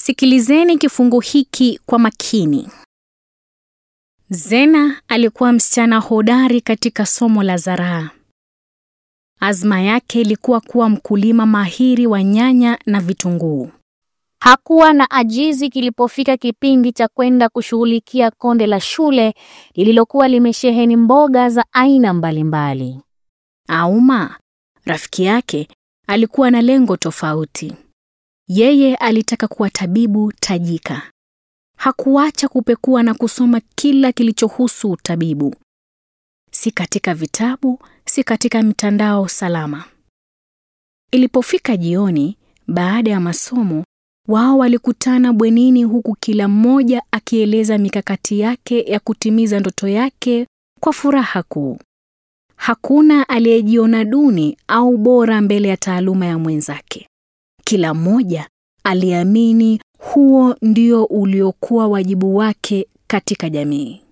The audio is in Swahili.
Sikilizeni kifungu hiki kwa makini. Zena alikuwa msichana hodari katika somo la zaraa. Azma yake ilikuwa kuwa mkulima mahiri wa nyanya na vitunguu. Hakuwa na ajizi kilipofika kipindi cha kwenda kushughulikia konde la shule lililokuwa limesheheni mboga za aina mbalimbali. Auma, rafiki yake, alikuwa na lengo tofauti. Yeye alitaka kuwa tabibu tajika. Hakuacha kupekua na kusoma kila kilichohusu utabibu, si katika vitabu, si katika mitandao salama. Ilipofika jioni, baada ya masomo, wao walikutana bwenini, huku kila mmoja akieleza mikakati yake ya kutimiza ndoto yake kwa furaha kuu. Hakuna aliyejiona duni au bora mbele ya taaluma ya mwenzake. Kila mmoja aliamini huo ndio uliokuwa wajibu wake katika jamii.